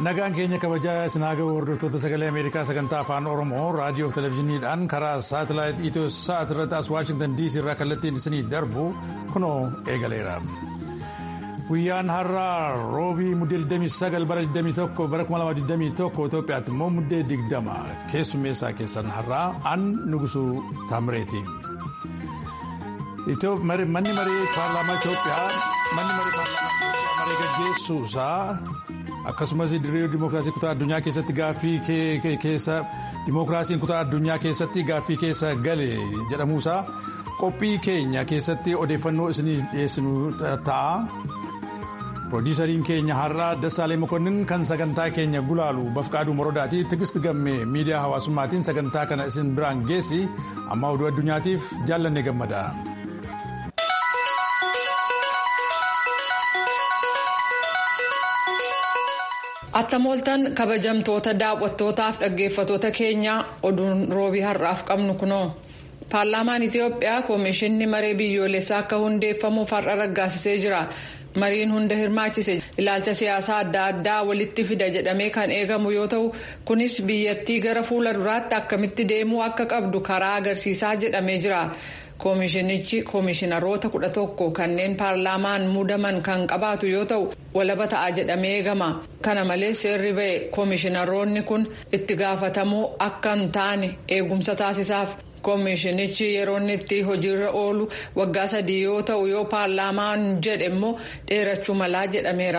nagaan keenya kabajaa isinaa ga'u hordoftoota sagalee ameerikaa sagantaa afaan oromoo raadiyoo fi televezyiiniidhaan karaa saatalaayit itiyoo sa'at irratti as waashingtan diisii irraa kallattiin isinii darbu kunoo eegaleera. guyyaan har'aa roobii muddee 29 bara 21 bara 2021 Itoophiyaatti immoo muddee 20 keessummeessaa keessan har'aa an nugusuu taamireeti. manni maree paarlaamaa Itoophiyaa manni maree paarlaamaa maree gaggeessuusaa akkasumas dirree dimookiraasii kutaa addunyaa keessatti gaaffii keessa dimookiraasiin kutaa addunyaa keessatti gaaffii keessa gale jedhamuusaa qophii keenya keessatti odeeffannoo isinii dhiyeessinu ta'a. Piroodiisariin keenya har'aa Dassaalee Mokonnin kan sagantaa keenya gulaalu Bafqaaduu Morodaati Tigist Gammee miidiyaa hawaasummaatiin sagantaa kana isin biraan geessi amma oduu addunyaatiif jaallanne gammada. Attamooltan kabajamtoota daawwattootaaf dhaggeeffatoota keenyaa oduun roobii har'aaf qabnu kunoo. Paarlaamaan Itiyoophiyaa Koomishinni maree biyyoolessaa akka hundeeffamuuf har'a raggaasisee jira. mariin hunda hirmaachise ilaalcha siyaasaa adda addaa walitti fida jedhamee kan eegamu yoo ta'u kunis biyyattii gara fuula duraatti akkamitti deemuu akka qabdu karaa agarsiisaa jedhamee jira. koomishinichi koomishinaroota kudha tokko kanneen paarlaamaan muudaman kan qabaatu yoo ta'u walaba ta'a jedhamee eegama kana malees seerri ba'e koomishinaroonni kun itti gaafatamuu akka hin taane eegumsa taasisaaf. koomishinichi yeroo inni itti hojiirra oolu waggaa sadii yoo ta'u yoo paarlaamaan jedhe immoo dheerachuu malaa jedhameera.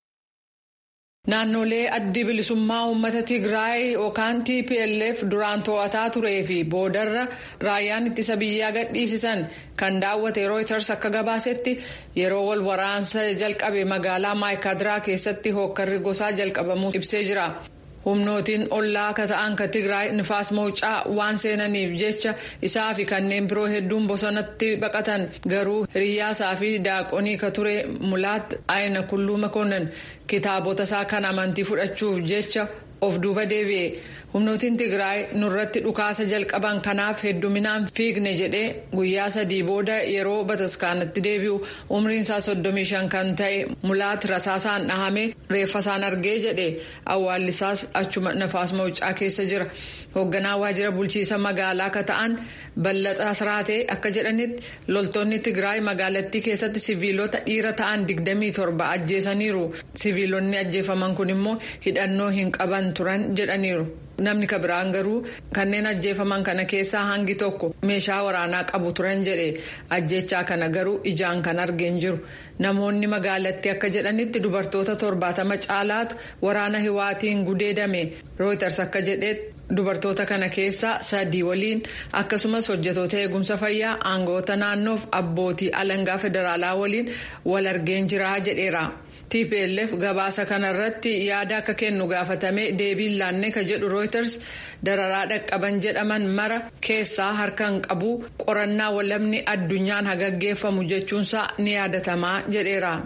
naannolee addi bilisummaa uummata tigraay yookaan tplf duraan to'ataa turee fi boodarra raayyaan ittisa biyyaa gadhiisisan kan daawwate rooyiters akka gabaasetti yeroo wal waraansa jalqabe magaalaa maayikaadiraa keessatti hookkarri gosaa jalqabamuu ibsee jira. humnootiin ollaa akka ta'an ka tigraay nifaas mawucaa waan seenaniif jecha isaa fi kanneen biroo hedduun bosonatti baqatan garuu hiriyyaasaa fi daaqonii ka ture mulaat ayina kulluu makoonnan kitaabota isaa kan amantii fudhachuuf jecha of duuba deebi'e humnootiin tigraay nurratti dhukaasa jalqaban kanaaf hedduminaan fiigne jedhee guyyaa sadii booda yeroo bataskaanatti deebi'u umriin isaa soddomii shan kan ta'e mulaat rasaasaan dhahame reeffa isaan argee jedhe awwaallisaas achuma nafaas mawucaa keessa jira hoogganaa waajjira bulchiisa magaalaa akka ta'an ballaxaa siraatee akka jedhanitti loltoonni tigraay magaalattii keessatti siviilota dhiira ta'an 27 ajjeesaniiru siviilonni ajjeefaman kun immoo hidhannoo hin qaban turan jedhaniiru. namni ka biraan garuu kanneen ajjeefaman kana keessaa hangi tokko meeshaa waraanaa qabu turan jedhe ajjechaa kana garuu ijaan kan argeen jiru namoonni magaalattii akka jedhanitti dubartoota torbaatama caalaatu waraana hiwaatiin gudeedame rooyiters akka jedhetti dubartoota kana keessaa sadii waliin akkasumas hojjetoota eegumsa fayyaa aangoota naannoof abbootii alangaa federaalaa waliin wal argeen jiraa jedheera. tplf gabaasa kanarratti yaada akka kennu gaafatame deebiin laannee ka jedhu rooyiters dararaa dhaqqaban jedhaman mara keessaa harkaan qabu qorannaa walabni addunyaan hagaggeeffamu jechuunsaa ni yaadatamaa jedheera.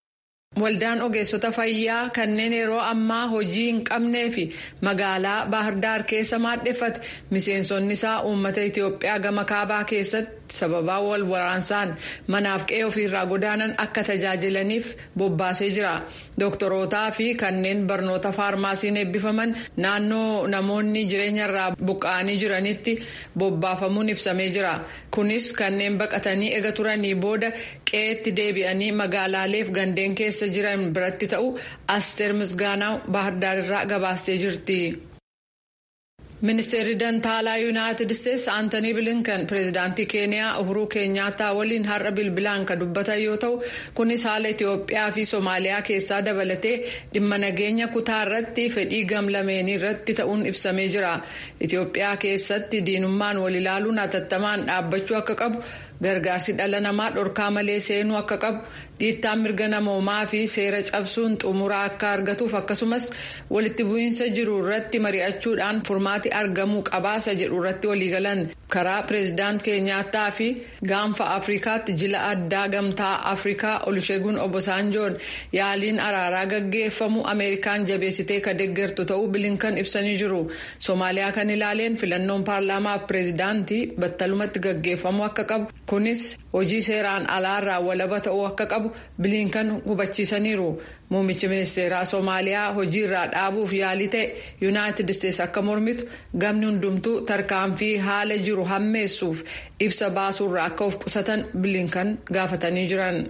waldaan ogeessota fayyaa kanneen yeroo ammaa hojii hin qabnee fi magaalaa baahirdaar keessa maadheffate miseensonni isaa uummata itiyoophiyaa gama kaabaa keessatti sababaa wal waraansaan manaaf qe'ee ofiirraa godaanan akka tajaajilaniif bobbaasee jira dooktorootaa fi kanneen barnoota faarmaasiin eebbifaman naannoo namoonni jireenyarraa buqqa'anii jiranitti bobbaafamuun ibsamee jira kunis kanneen baqatanii ega turanii booda qe'eetti deebi'anii magaalaaleef gandeen keessa jiran biratti ta'u asteer misgaanaa baahardaarirraa gabaastee jirti. ministeerri dantaalaa yuunaayitid isteetsi aantanii bilinkan pireezidaantii keeniyaa uhuruu keenyaataa waliin har'a bilbilaan kan dubbatan yoo ta'u kunis haala itiyoophiyaa fi soomaaliyaa keessaa dabalatee dhimma nageenya kutaa irratti fedhii gamlameenii irratti ta'uun ibsamee jira itiyoophiyaa keessatti diinummaan wal ilaaluun hatattamaan dhaabbachuu akka qabu gargaarsi dhala namaa dhorkaa malee seenuu akka qabu dhiittaan mirga namoomaa fi seera cabsuun xumuraa akka argatuuf akkasumas walitti bu'iinsa jiru irratti mari'achuudhaan furmaati argamuu qabaasa jedhu irratti waliigalan karaa pireezidaant keenyaattaa fi gaanfa afrikaatti jila addaa gamtaa afrikaa olusheegun obosaanjoon yaaliin araaraa gaggeeffamu ameerikaan jabeessitee ka deeggartu ta'uu bilinkan ibsanii jiru soomaaliyaa kan ilaaleen filannoon paarlaamaaf pireezidaantii battalumatti gaggeeffamu akka qabu kunis hojii seeraan alaarraa walaba ta'uu akka qabu biliinkan hubachiisaniiru muummichi ministeeraa soomaaliyaa hojiirraa dhaabuuf yaalii ta'e yuunaayitid isteetsi akka mormitu gamni hundumtuu tarkaanfii haala jiru hammeessuuf ibsa baasuurraa akka of qusatan biliinkan gaafatanii jiran.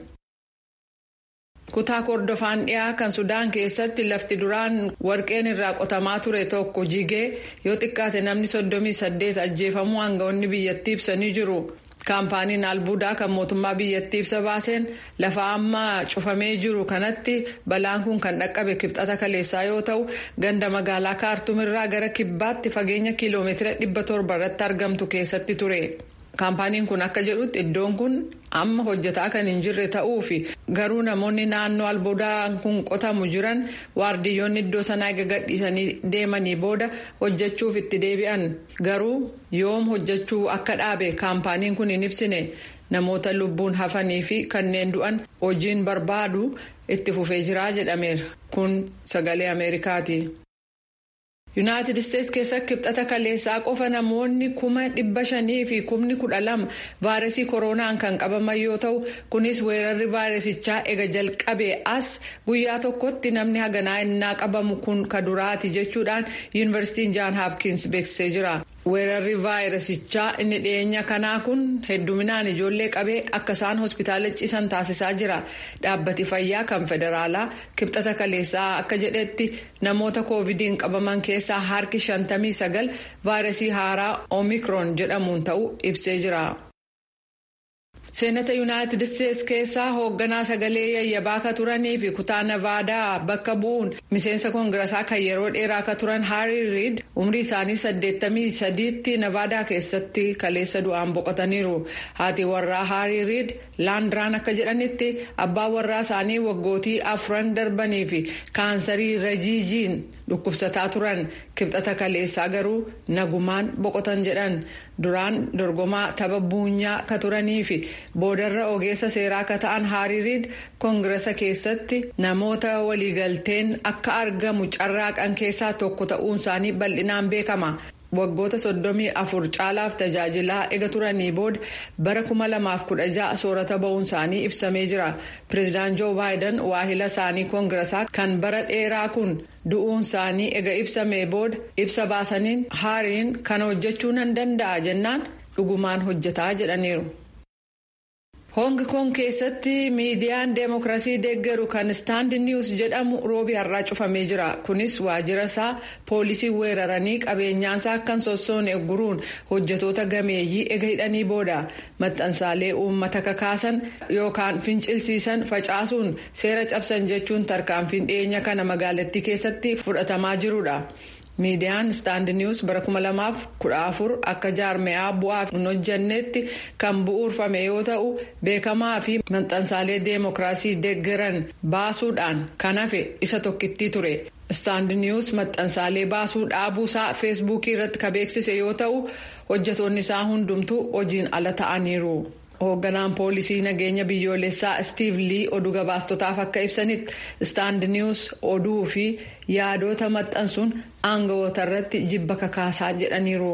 kutaa kordofaan dhiyaa kan sudaan keessatti lafti duraan warqeen irraa qotamaa ture tokko jigee yoo xiqqaate namni soddomii saddeet ajjeefamuu aangawoonni biyyattii ibsanii jiru. kaampaaniin albuudaa kan mootummaa biyyattii ibsa baaseen lafa amma cufamee jiru kanatti balaan kun kan dhaqqabe kibxata kaleessaa yoo ta'u ganda magaalaa kaartumirraa gara kibbaatti fageenya kiiloomeetira dhibba torba irratti argamtu keessatti ture. kaampaaniin kun akka jedhutti iddoon kun amma hojjetaa kan hin jirre ta'uu fi garuu namoonni naannoo albuudaan kun qotamu jiran waardiyyoonni iddoo sanaa eega gadhiisanii deemanii booda hojjechuuf itti deebi'an garuu yoom hojjechuu akka dhaabe kaampaaniin kun hin ibsine namoota lubbuun hafanii fi kanneen du'an hojiin barbaadu itti fufee jiraa jedhameera kun sagalee ameerikaati. yuunaayitid isteetsi keessa kibxata kaleessaa qofa namoonni kuma dhibba shanii fi kumni kudha lama vaayirasii koronaan kan qabaman yoo ta'u kunis weerarri vaayirasichaa ega jalqabee as guyyaa tokkotti namni haganaa innaa qabamu kun ka duraati jechuudhaan yuunivarsiitiin jaan haapkiins beeksisee jira. weerarri vaayirasichaa inni dhiyeenya kanaa kun hedduminaan ijoollee qabee akka isaan hospitaala ciisan taasisaa jira dhaabbati fayyaa kan federaalaa kibxata kaleessaa akka jedhetti namoota koovidiin qabaman keessaa harki 59 vaayirasii haaraa oomikroon jedhamuun ta'uu ibsee jira. seenata yuunaayitid isteetsi keessaa hoogganaa sagalee yayyabaa akka turanii fi kutaa navaadaa bakka bu'uun miseensa koongirasaa kan yeroo dheeraa akka turan haarii riid umrii isaanii 83tti navaadaa keessatti kaleessa du'aan boqotaniiru haati warraa haarii riid laandraan akka jedhanitti abbaan warraa isaanii waggootii afran darbanii fi kaansarii rajiijiin dhukkubsataa turan kibxata kaleessaa garuu nagumaan boqotan jedhan duraan dorgomaa tapha buunyaa ka turanii fi boodarra ogeessa seeraa akka ta'an haarii riid koongirasa keessatti namoota waliigalteen akka argamu carraaqan keessaa tokko ta'uun isaanii bal'inaan beekama. waggoota soddomii afur caalaaf tajaajilaa ega turanii booda bara kuma lamaaf kudha ja'a soorata ba'uun isaanii ibsamee jira pireezidaan joo baayiden waahila isaanii koongirasaa kan bara dheeraa kun du'uun isaanii ega ibsamee booda ibsa baasaniin haariin kana hojjechuu nan danda'a jennaan dhugumaan hojjetaa jedhaniiru. Hong Kong keessatti miidiyaan deemokiraasii deeggaru kan istaand niwus jedhamu roobi har'aa cufamee jira. Kunis waajjira isaa poolisii weeraranii qabeenyaansaa akkan sossoone guruun hojjetoota gameeyyii ega hidhanii booda maxxansaalee uummata kakaasan yookaan fincilsiisan facaasuun seera cabsan jechuun tarkaanfiin dhiyeenya kana magaalattii keessatti fudhatamaa jirudha. miidiyaan istaand niwus bara 2014 akka jaarmeyaa bu'aaf hin hojjannetti kan bu'uurfame yoo ta'u beekamaa fi maxxansaalee deemokiraasii deeggaran baasuudhaan kan hafe isa tokkittii ture istaand niwus maxxansaalee baasuu dhaabuusaa feesbuukii irratti ka beeksise yoo ta'u hojjetoonni isaa hundumtuu hojiin ala ta'aniiru. hoogganaan poolisii nageenya biyyoolessaa istiiv lii oduu gabaastotaaf akka ibsanitti istaand niwus oduu fi yaadota maxxansuun aangawoota irratti jibba kakaasaa jedhaniiru.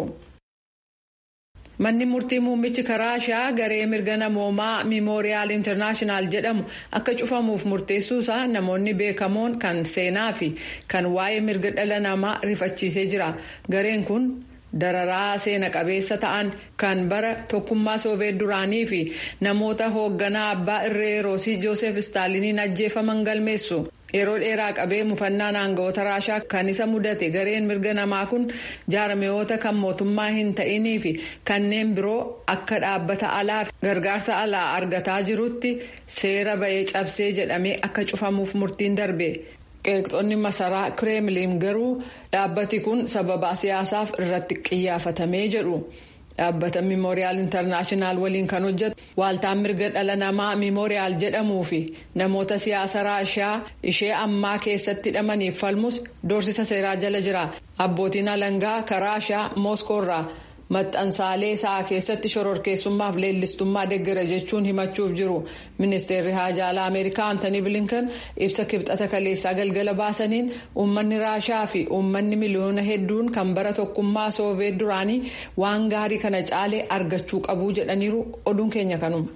manni murtii muummichi karaashaa garee mirga namoomaa miimooriyaal intarnaashinaal jedhamu akka cufamuuf murteessuusaa namoonni beekamoon kan seenaa fi kan waa'ee mirga dhala namaa rifachiisee jira gareen kun. dararaa seena qabeessa ta'an kan bara tokkummaa soobeet duraanii fi namoota hoogganaa abbaa irree roosii joosef istaaliniin ajjeefaman galmeessu yeroo dheeraa qabee mufannaan aangawoota raashaa kan isa mudate gareen mirga namaa kun jaarmiyoota kan mootummaa hin ta'inii fi kanneen biroo akka dhaabbata alaa gargaarsa alaa argataa jirutti seera ba'ee cabsee jedhamee akka cufamuuf murtiin darbe. qeeqxonni masaraa kireemliin garuu dhaabbati kun sababa siyaasaaf irratti qiyyaafatamee jedhu dhaabbata miimooriyaal intarnaashinaal waliin kan hojjetu waaltaan mirga dhala namaa miimooriyaal jedhamuu fi namoota siyaasa raashaa ishee ammaa keessatti hidhamaniif falmus doorsisa seeraa jala jira abbootiin alangaa karaashaa mooskoorraa maxxansaalee isaa keessatti shororkeessummaaf leellistummaa deeggara jechuun himachuuf jiru ministeerri haajaa alaa ameerikaa antanii bilinkan ibsa kibxata kaleessaa galgala baasaniin uummanni raashaa fi uummanni miliyoona hedduun kan bara tokkummaa sooviyeet duraanii waan gaarii kana caalee argachuu qabu jedhaniiru oduun keenya kanuma.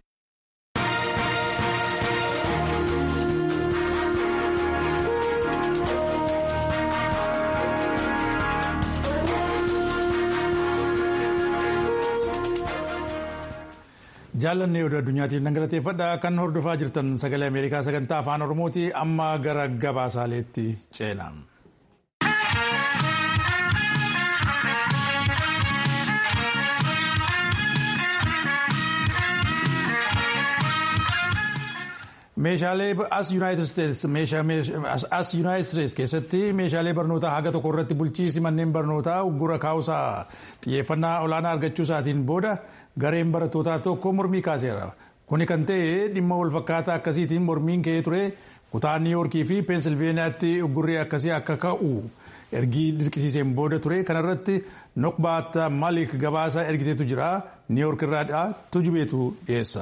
jaalannee oduu addunyaatiif nan galateeffadha kan hordofaa jirtan sagalee ameerikaa sagantaa afaan oromooti amma gara gabaasaaleetti ceena. meeshaalee as yuunaayitid isteetsi keessatti meeshaalee barnootaa haga tokko irratti bulchiisi manneen barnootaa uggura kaa'uusaa xiyyeeffannaa olaanaa argachuu isaatiin booda gareen barattootaa tokko mormii kaaseera kuni kan ta'e dhimma walfakkaataa akkasiitiin mormiin ka'ee ture kutaa niiwoorkii fi peensilveeniyaatti uggurri akkasii akka ka'u ergii dirqisiiseen booda ture kanarratti nokbaat malik gabaasa ergiteetu jira niiwoork irraa tujubeetu dhiyeessa.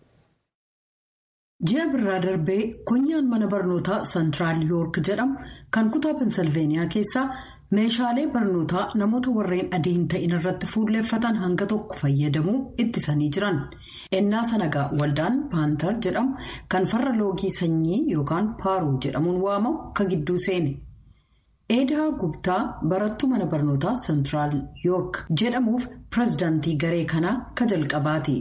ji'a birraa darbee konyaan mana barnootaa sentiraal yoork jedhamu kan kutaa pensilveeniyaa keessaa meeshaalee barnootaa namoota warreen adii hin ta'in irratti fuulleeffatan hanga tokko fayyadamuu ittisanii jiran ennaa sanagaa waldaan paantar jedhamu kan farra loogii sanyii yookaan paaruu jedhamuun waamamu ka gidduu seene eedaa gubtaa barattuu mana barnootaa sentiraal yoork jedhamuuf pirezidaantii garee kanaa ka jalqabaati.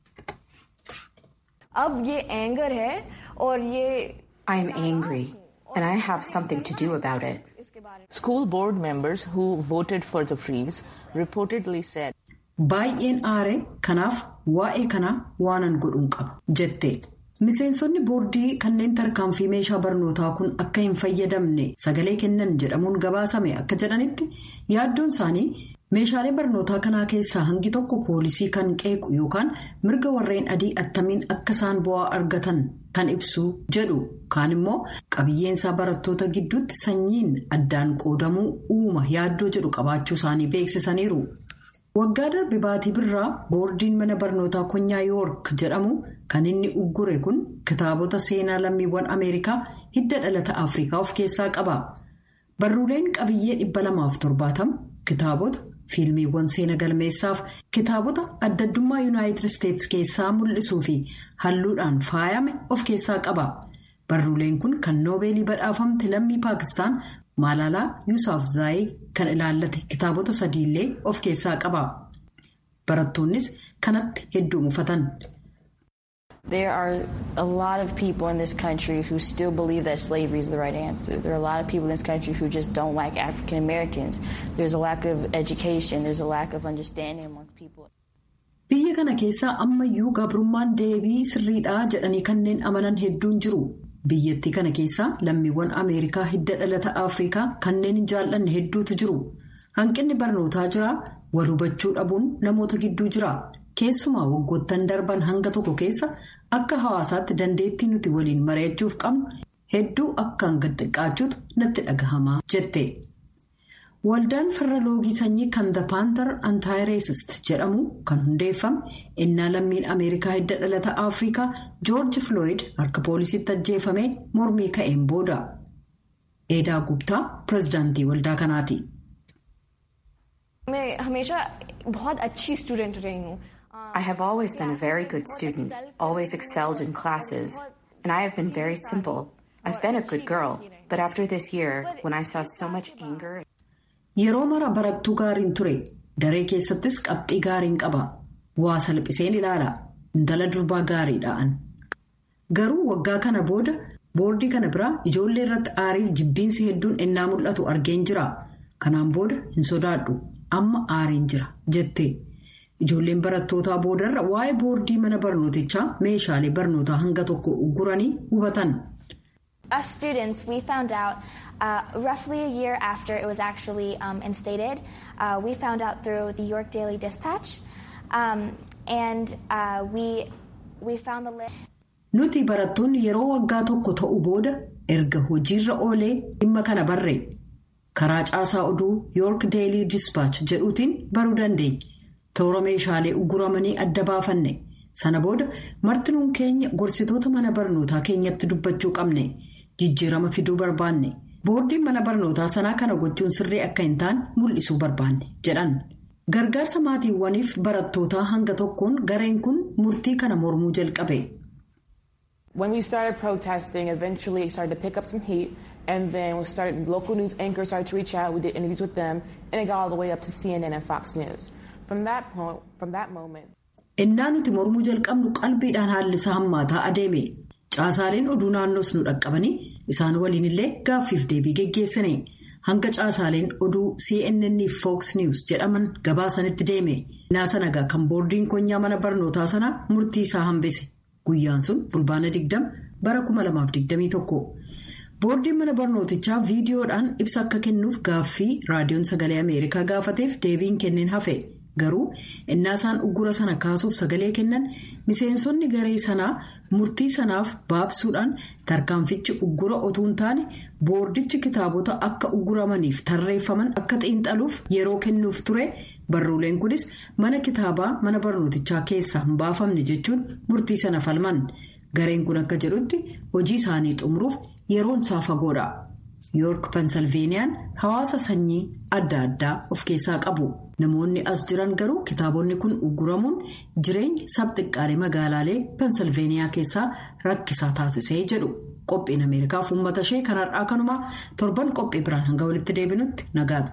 अब ये एंगर है और ये I am angry and I have something to do about it. School board members who voted for the freeze reportedly said. Baay'een aare kanaaf waa'ee kanaa waanan godhuun qaba jette. Miseensonni boordii kanneen tarkaanfii meeshaa barnootaa kun akka hin fayyadamne sagalee kennan jedhamuun gabaasame akka jedhanitti yaaddoon isaanii meeshaalee barnootaa kanaa keessaa hangi tokko poolisii kan qeequ yookaan mirga warreen adii attamiin akka isaan bu'aa argatan kan ibsu jedhu kaan immoo qabiyyeensaa barattoota gidduutti sanyiin addaan qoodamuu uuma yaaddoo jedhu qabaachuu isaanii beeksisaniiru. waggaa darbe baatii birraa boordiin mana barnootaa konyaa yoork jedhamu kan inni uggure kun kitaabota seenaa lammiiwwan ameerikaa hidda dhalata afrikaa of keessaa qaba barruuleen qabiyyee dhibba lamaaf torbaatama kitaabota fiilmiiwwan seena galmeessaaf kitaabota addaddummaa yuunaayitid isteetsi keessaa mul'isuu fi halluudhaan faayame of keessaa qaba barruuleen kun kan noobeelii badhaafamte lammii paakistaan. Maalalaa Yuusaaf Zaayii kan ilaallate kitaabota sadiillee of keessaa qaba. Barattoonnis kanatti hedduu mufatan. There are a lot of people in this country who still believe that slavery is the right answer. There are a lot of people in this country who just don't like African Americans. There's a lack of education. There's a lack of understanding amongst people. Biyya kana keessaa ammayyuu gabrummaan deebii sirriidhaa jedhanii kanneen amanan hedduun jiru. biyyattii kana keessaa lammiiwwan ameerikaa hidda dhalata afrikaa kanneen hin jaallanne hedduutu jiru hanqinni barnootaa jira wal hubachuu dhabuun namoota gidduu jira keessumaa waggoottan darban hanga tokko keessa akka hawaasaatti dandeettii nuti waliin mari'achuuf qabnu hedduu akkaan gad xiqqaachuutu natti dhagahamaa jette. waldaan farra loogii sanyii kan the panther anti-racist jedhamu kan hundeeffame innaa lammiin ameerikaa hidda dhalata afrikaa joorji floyd harka poolisiitti ajjeefame mormii ka'een booda eedaa gubtaa pirezidaantii waldaa kanaati. I have always been a very good student, always excelled in classes, and I have been very simple. I've been a good girl, but after this year, when I saw so much anger. Yeroo mara barattuu gaariin ture daree keessattis qabxii gaariin qaba waa salphiseen ilaala intala durbaa gaariidhaan garuu waggaa kana booda boordii kana biraa ijoollee irratti aariif jibbiinsi hedduun ennaa mul'atu argeen jira kanaan booda hin sodaadhu amma aariin jira jette ijoolleen barattootaa boodarra waa'ee boordii mana barnootichaa meeshaalee barnootaa hanga tokko ugguranii hubatan. Us students, we found out uh, roughly a year after it was actually um, instated. Uh, we found out through the York Daily Dispatch, um, and uh, we we found the list. Nuti barattoonni yeroo waggaa tokko ta'u booda erga hojiirra oolee dhimma kana barree karaa caasaa oduu York Daily Dispatch jedhuutiin baruu dandeenya. toora meeshaalee uguramanii adda baafanne sana booda martinuun keenya gorsitoota mana barnootaa keenyatti dubbachuu qabne jijjiirama fiduu barbaanne boordiin mana barnootaa sanaa kana gochuun sirrii akka hin taane mul'isuu barbaanne jedhan gargaarsa maatiiwwaniif barattootaa hanga tokkoon gareen kun murtii kana mormuu jalqabe. When we started protesting, eventually it started to pick up some heat, and then we started. Local news anchors started to reach out. We did interviews with them, and it got all the way up to CNN and Fox News. From that point, from that moment. Innaa nuti mormuu jalqabnu qalbiidhaan haalli isaa hammaataa adeeme caasaaleen oduu naannoos nu dhaqqabanii isaan waliin illee gaaffiif deebii geggeessine hanga caasaaleen oduu CNN fi Fox News jedhaman gabaasanitti deeme naasa nagaa kan boordiin konyaa mana barnootaa sanaa murtii isaa hambise. Guyyaan sun fulbaana 20 bara 2021 boordiin mana barnootichaa viidiyoodhaan ibsa akka kennuuf gaaffii raadiyoon sagalee ameerikaa gaafateef deebiin kenneen hafe garuu innaasaan uggura sana kaasuuf sagalee kennan miseensonni garee sanaa murtii sanaaf baabsuudhaan tarkaanfichi uggura otuu hin taane boordichi kitaabota akka ugguramaniif tarreeffaman akka xiinxaluuf yeroo kennuuf ture. barruuleen kunis mana kitaabaa mana barnootichaa keessaa hin baafamne jechuun murtii sana falman gareen kun akka jedhutti hojii isaanii xumuruuf yeroon isaa fagoodha yoork pensilveeniyaan hawaasa sanyii adda addaa of keessaa qabu namoonni as jiran garuu kitaabonni kun ugguramuun jireenya sabxiqqaalee magaalaalee pensilveeniyaa keessaa rakkisaa taasisee jedhu qophiin ameerikaaf uummata ishee kanarraa kanumaa torban qophii biraan hanga walitti deebinutti nagaatti.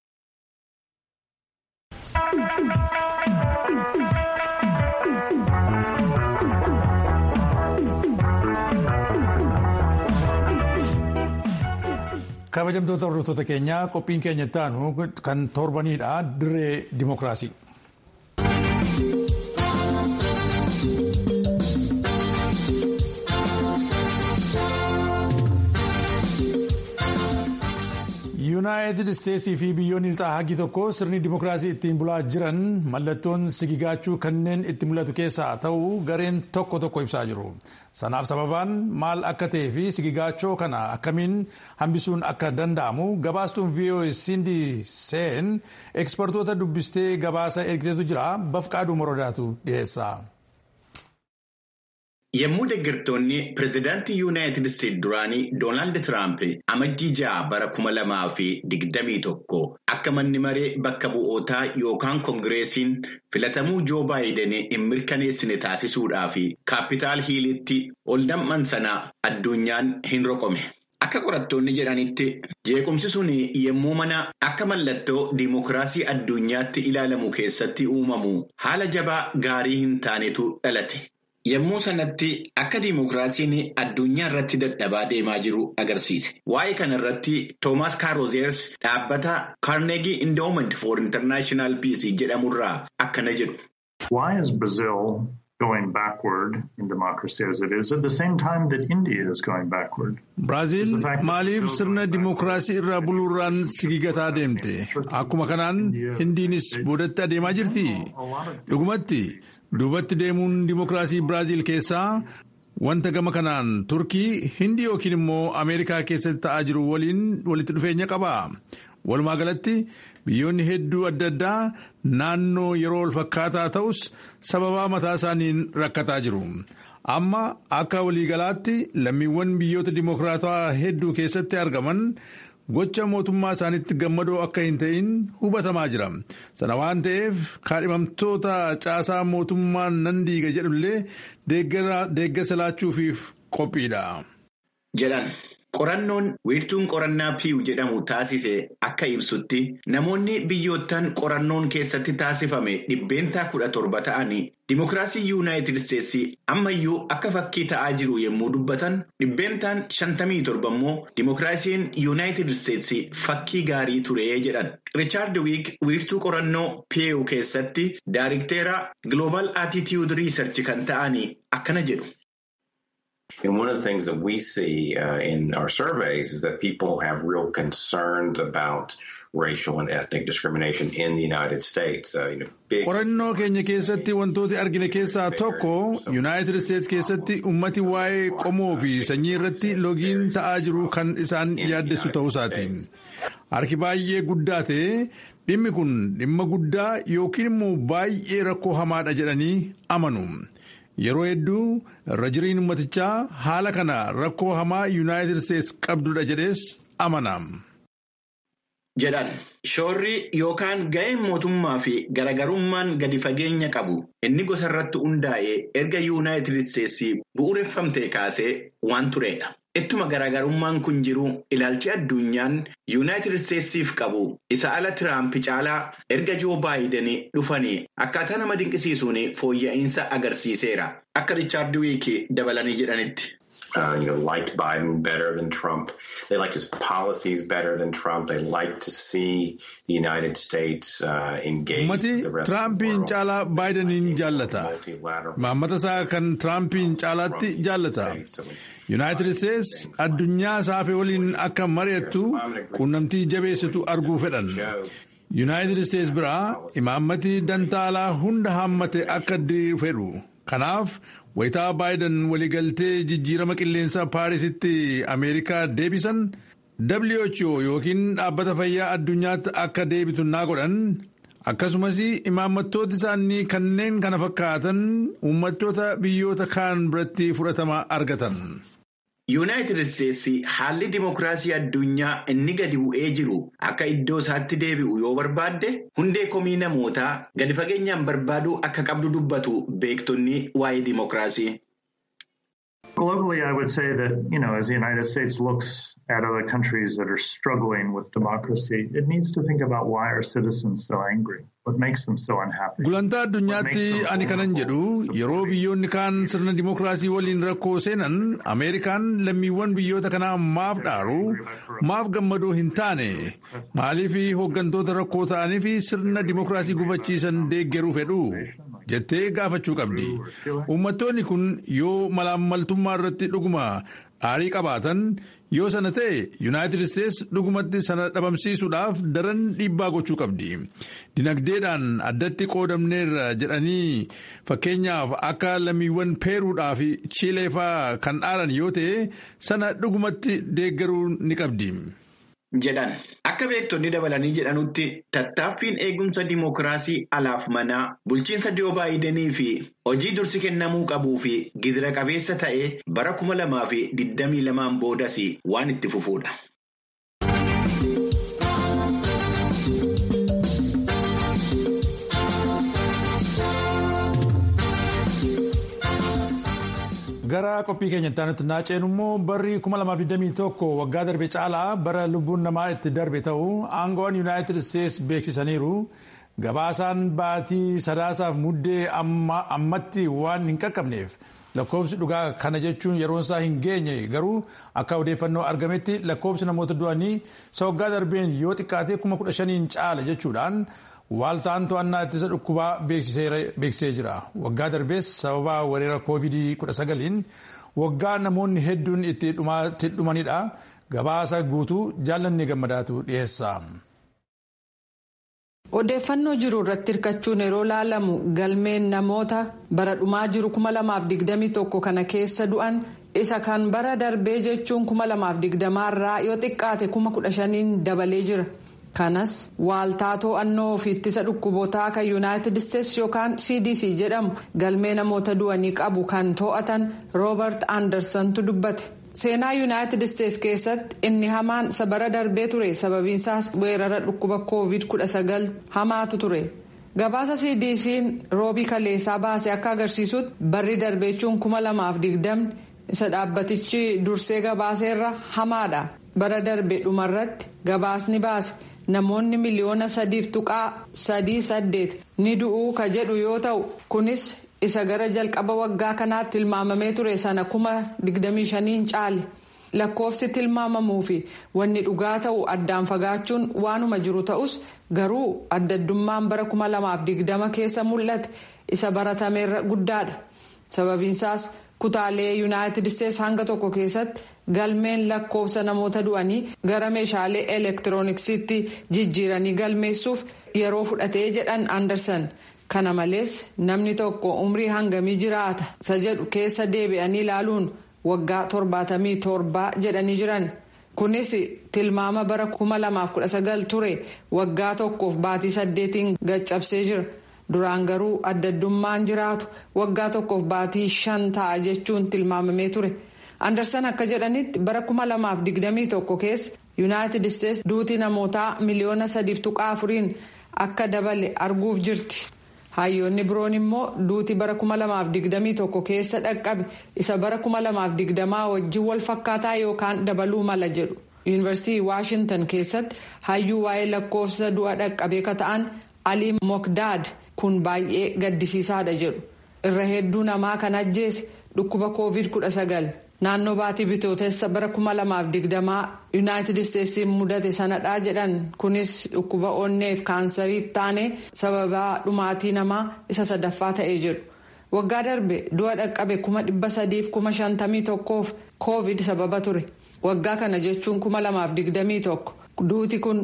kabajamtoota hordoftoota keenyaa qophiin keenya itti aanu kan torbaniidha dirree dimookiraasii. yuunaayitid isteetsii fi biyyoonni lixaa hagi tokko sirni dimookiraasii ittiin bulaa jiran mallattoon sigigaachuu kanneen itti mul'atu keessaa ta'uu gareen tokko tokko ibsaa jiru sanaaf sababaan maal akka ta'ee fi sigigaachoo kana akkamiin hambisuun akka danda'amu gabaastuun voa sindi seen ekspertoota dubbistee gabaasa ergiteetu jira bafqaaduu morodaatu dhiyeessa. Yommuu deeggartoonni pireezidaantii Yuunaayitid Isteetsi duraanii Doonaald Tiraamp amajjii ja'a bara kuma lamaa fi digdamii tokko akka manni maree bakka bu'ootaa yookaan koongireesiin filatamuu Joo Baayiden hin mirkaneessine taasisuudhaaf kaapitaal hiilitti ol damman sana addunyaan hin roqome. Akka qorattoonni jedhanitti jeequmsi sun yommuu mana akka mallattoo diimokiraasii addunyaatti ilaalamu keessatti uumamu haala jabaa gaarii hin taanetu dhalate. Yommuu sanatti akka diimokiraasiin addunyaa irratti dadhabaa deemaa jiru agarsiise. Waa'ee kana irratti Toomaas Kaarozeers dhaabbata Carnegie Endowment for International Peace jedhamurraa akkana jedhu. Why is Brazil going backward in democracy as it is at the same time that India is going backward? Biraazil maaliif sirna dimookiraasii irraa buluurraan sigigataa deemte? Akkuma kanaan Hindiinis boodatti adeemaa jirti. Dhugumatti duubatti deemuun dimookiraasii Biraazil keessaa wanta gama kanaan Turkii, Hindii yookiin immoo Ameerikaa keessatti ta'aa jiru waliin walitti dhufeenya qaba. Walumaa galatti biyyoonni hedduu adda addaa naannoo yeroo wal fakkaataa ta'us sababaa mataa isaaniin rakkataa jiru. Amma akka waliigalaatti lammiiwwan biyyoota dimookiraatawaa hedduu keessatti argaman gocha mootummaa isaaniitti gammadoo akka hin ta'in hubatamaa jira. Sana waan ta'eef kaadhimamtoota caasaa mootummaan nan diiga jedhullee deeggarsa laachuufiif qophiidha. Jedhan. Qorannoon wiirtuun qorannaa piiw jedhamu taasise akka ibsutti namoonni biyyoottan qorannoon keessatti taasifame dhibbeentaa kudha torba ta'anii dimookiraasii yuunaayitid isteetsi ammayyuu akka fakkii ta'aa jiru yommuu dubbatan dhibbeentaan shantamii torba immoo dimookiraasiin yuunaayitid isteetsi fakkii gaarii ture jedhan. Riichaard Wiik wiirtuu qorannoo piiw keessatti daayirikteera Global Attitude Research kan ta'anii akkana jedhu. And one of the things that we see uh, in our surveys is that people have real concerns about racial and ethnic discrimination in the United States. Uh, you know, big... qorannoo keenya keessatti wantoota argine keessaa tokko yuunaayitid isteetsi keessatti ummati waa'ee qomoo fi sanyii irratti logiin ta'aa jiru kan isaan yaaddessu ta'uusaati harki baay'ee guddaa ta'e dhimmi kun dhimma guddaa yookiin immoo baay'ee rakkoo hamaadha jedhanii amanu. yeroo hedduu irra jiriin ummatichaa haala kana rakkoo hamaa yuunaayitid isteetsi qabdudha jedhees amana. jedhan shoorri yookaan ga'een mootummaa fi garaagarummaan gadi fageenya qabu inni gosa irratti hundaa'ee erga yuunaayitid isteetsi bu'uureffamtee kaasee waan turedha. Ittuma garaagarummaan kun jiru ilaalchi addunyaan yuunaayitid isteetsiif qabu isa ala tiraamp caalaa erga joo baayiden dhufanii akkaataa nama dinqisiisuun fooyya'insa agarsiiseera akka riichaard wiiki dabalanii jedhanitti. Uh, you know, liked Biden better than Trump. They liked his policies better than Trump. They liked to see the United States uh, engage Ummati with the rest of the Tiraampiin world. caalaa Baayidaniin jaallata. Maammata isaa kan Tiraampiin caalaatti jaallata. Yuunaayitid Isteetsi addunyaa saafee waliin akka mari'attu quunnamtii jabeessitu arguu fedhan. Yuunaayitid Isteetsi biraa imaammati dantaalaa hunda hammate akka fedhu. Kanaaf wayitaa Baayiden waliigaltee jijjiirama qilleensaa Paarisitti Ameerikaa deebisan WHO yookiin dhaabbata fayyaa addunyaatti akka deebitu naa godhan akkasumas imaammattooti isaanii kanneen kana fakkaatan uummattoota biyyoota kaan biratti fudhatama argatan. Yuunaayitid Isteetsi haalli dimookiraasii addunyaa inni gadi bu'ee jiru akka iddoo isaatti deebi'u yoo barbaadde hundee komii namootaa gadi fageenyaan barbaaduu akka qabdu dubbatu beektonni waa'ee dimookiraasii. Globally, I would say that, you know, as the United States looks at other countries that are struggling with democracy, it needs to think about why are citizens so angry? What makes them so unhappy? Gulantaa addunyaatti ani kanan jedhu yeroo biyyoonni kaan sirna dimookiraasii waliin rakkoo seenan Ameerikaan lammiiwwan biyyoota kanaa maaf dhaaru maaf gammadoo hin taane maaliif hooggantoota rakkoo ta'anii fi sirna dimookiraasii gufachiisan deeggaruu fedhu jettee gaafachuu qabdi. Uummattoonni kun yoo malaammaltummaa irratti dhuguma aarii qabaatan yoo sana ta'e yuunaayitid isteetsi dhugumatti sana dhabamsiisuudhaaf daran dhiibbaa gochuu qabdi. Dinagdeedhaan addatti qoodamneerra jedhanii fakkeenyaaf akka lammiiwwan peeruudhaa fi chiileefaa kan dhaaran yoo ta'e sana dhugumatti deeggaruu ni qabdi. jedhan akka beektonni dabalanii jedhanutti tattaaffiin eegumsa dimookiraasii alaaf manaa bulchiinsa Joo Baayidenii fi hojii dursi kennamuu qabuu fi gidira qabeessa ta'e bara kuma lamaa fi digdamii lamaan boodas waan itti fufuudha. Gara qophii keenyatti aanutti naanna'een immoo barri 2021 waggaa darbe caalaa bara lubbuun namaa itti darbe ta'uu aangoon yuunaayitid isteetsi beeksisaniiru. Gabaasaan baatii sadaasaaf muddee ammatti waan hin qaqqabneef lakkoofsi dhugaa kana jechuun yeroon isaa hin geenye garuu akka odeeffannoo argametti lakkoofsi namoota du'anii isa waggaa darbeen yoo xiqqaate kuma kudha shaniin caala jechuudhaan waaltaan to'annaa ittisa dhukkubaa beeksisee jira. Waggaa darbees sababa weerara koovidii kudha sagaliin waggaa namoonni hedduun itti dhumanidha. Gabaasa guutuu jaallanni gammadaatu dhiyeessa. Odeeffannoo jiru irratti hirkachuun yeroo laalamu galmeen namoota bara dhumaa jiru 2021 kana keessa du'an isa kan bara darbee jechuun 2020 irraa yoo xiqqaate 15,000 dabalee jira. kanas waaltaa to'annoo fi ittisa dhukkubootaa kan yuunaayitid isteetsi yookaan cdc jedhamu galmee namoota du'anii qabu kan to'atan roobert andersontu dubbate seenaa yuunaayitid isteetsi keessatti inni hamaan isa bara darbee ture sababiinsaas weerara dhukkuba koovid 19 hamaatu ture gabaasa cdc'n roobii kaleessaa baase akka agarsiisutti barri darbeechuun 2020 isa dhaabbatichi dursee gabaaseerra hamaadha bara darbe dhumarratti gabaasni baase. namoonni miliyoona sadiif tuqaa sadii saddeet ni du'uu ka jedhu yoo ta'u kunis isa gara jalqaba waggaa kanaatti tilmaamamee ture sana kuma digdamii shaniin caale lakkoofsi tilmaamamuu fi wanni dhugaa ta'u addaan fagaachuun waanuma jiru ta'us garuu addaddummaan bara kuma lamaaf digdama keessa mul'ate isa baratameerra guddaadha sababiinsaas kutaalee yuunaayitid isteetsi hanga tokko keessatti galmeen lakkoofsa namoota du'anii gara meeshaalee elektirooniksiitti jijjiiranii galmeessuuf yeroo fudhatee jedhan andersan kana malees namni tokko umrii hangamii jiraata isa jedhu keessa deebi'anii ilaaluun waggaa torbaatamii torbaa jedhanii jiran. kunis tilmaama bara 2019 ture waggaa tokkoof baatii saddeetiin gaccabsee jira duraan garuu addaddummaan jiraatu waggaa tokkoof baatii shan ta'a jechuun tilmaamamee ture andersan akka jedhanitti bara 2021 keessa yuunaayitid isteetsi duutii namootaa miliyoona sadiif tuqaa afuriin akka dabale arguuf jirti hayyoonni biroon immoo duutii bara 2021 keessa dhaqqabe isa bara 2020 wajjin wal fakkaataa yookaan dabaluu mala jedhu yuunivarsiitii waashintan keessatti hayyuu waa'ee lakkoofsa du'a dhaqqabee ka ta'an alii mokdaad kun baay'ee gaddisiisaadha jedhu irra hedduu namaa kan ajjeese dhukkuba koovid 19 naannoo baatii bitootessa bara 2020 yuunaayitid isteetsiin mudate sanadhaa jedhan kunis dhukkuba onneef kaansarii taane sababaa dhumaatii namaa isa sadaffaa ta'ee jedhu waggaa darbe du'a dhaqqabe 351f koovid sababa ture waggaa kana jechuun 2021 duuti kun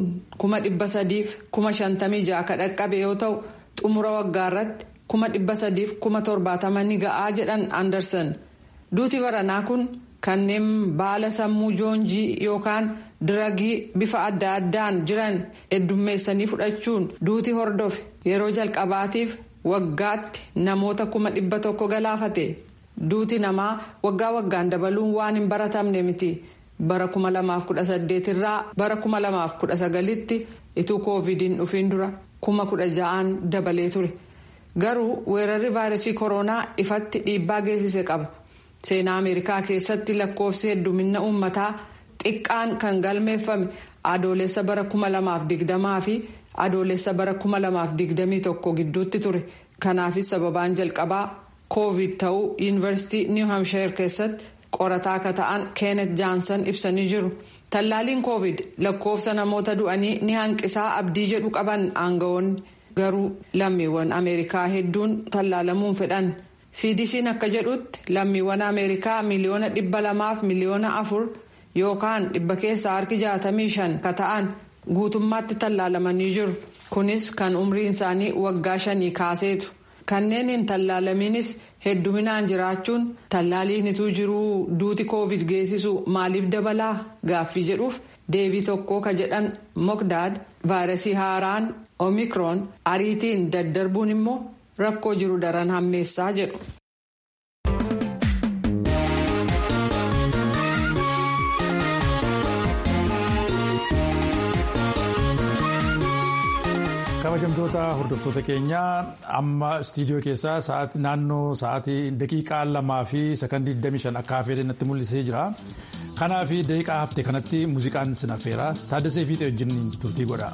356 ka dhaqqabe yoo ta'u xumura waggaa irratti 370 ni ga'aa jedhan andersan. duuti baranaa kun kanneen baala sammuu joonjii yookaan diragii bifa adda addaan jiran heddummeessanii fudhachuun duuti hordofe yeroo jalqabaatiif waggaatti namoota kuma dhibba tokko galaafate duuti namaa waggaa waggaan dabaluun waan hin baratamne miti bara 2018 irraa bara 2019tti ituu koovidiin dhufiin dura kuma kudha ja'aan dabalee ture garuu weerarri vaayirasii koronaa ifatti dhiibbaa geessise qaba. seenaa ameerikaa keessatti lakkoofsi heddumina uummataa xiqqaan kan galmeeffame adoolessa bara 2020 fi adoolessa bara 2021 gidduutti ture kanaafis sababaan jalqabaa koovid ta'uu yuunivarsiitii niw hamshayir keessatti qorataa akka ta'an keenet jaansan ibsanii jiru tallaaliin koovid lakkoofsa namoota du'anii ni hanqisaa abdii jedhu qaban aangawoonni garuu lammiiwwan ameerikaa hedduun tallaalamuun fedhan. cdc'n akka jedhutti lammiiwwan ameerikaa miliyoona dhibba lamaaf miliyoona afur yookaan dhibba keessaa harki jaatamii shan ka ta'an guutummaatti tallaalamanii jiru kunis kan umriin isaanii waggaa shanii kaaseetu kanneen hin tallaalamiinis hedduminaan jiraachuun tallaaliin ituu jiruu duuti koovid geessisu maaliif dabalaa gaaffii jedhuuf deebii tokko ka jedhan mokdaad vaayirasii haaraan omikroon ariitiin daddarbuun immoo. rakkoo jiru daran hammeessaa jedhu. kabajamtoota hordoftoota keenyaa amma istiidiyoo keessaa naannoo sa'aatii daqiiqaa lamaa fi sakandii 25 akka hafee natti mul'isee jira. Kanaa fi daqiiqaa hafte kanatti muuziqaan sin affeera taaddasee fiixee wajjin turtii godha.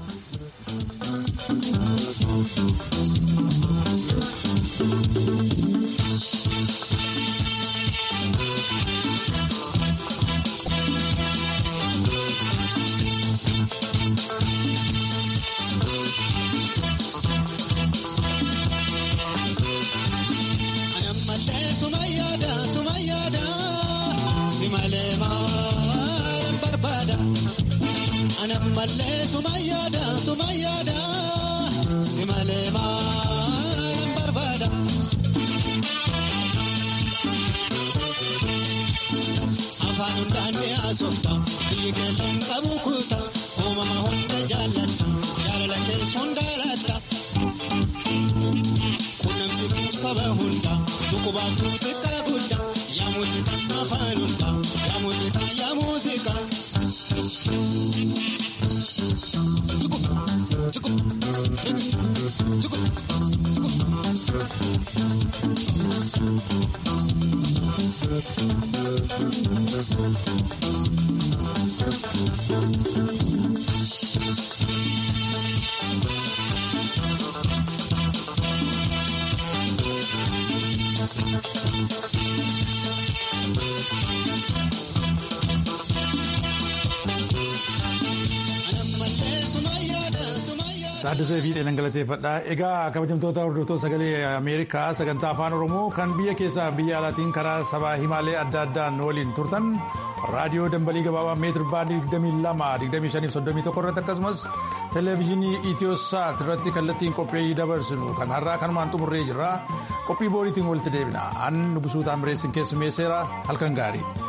Malee sumayyaada sumayyaada si malee maal barbaada. Afaan hundaan mi'aasofta biyyi keellaan qabu kuuta uumama hunda jaallata jaalala keessa hundaalatta. Qunnamsi saba hunda dhukubaaf xiqqaa guddaa yaa muuziqaa afaan hunda yaa muuziqaa yaa muuziqaa. Taaddasee fi dheedan galateeffadha. Egaa kabajamtoota hordoftoota sagalee Ameerikaa sagantaa afaan Oromoo kan biyya keessaa biyya alaatiin karaa sabaa himaalee adda addaan waliin turtan raadiyoo dambalii gabaabaa meetir baandii 22-25-31 irratti akkasumas televezyiinii itiyosaat irratti kallattiin qophii dabarsinu kan har'aa kanumaan xumurree jirra qophii booriitiin walitti deebina an nugusuu taamireessin keessummeesseera halkan gaarii.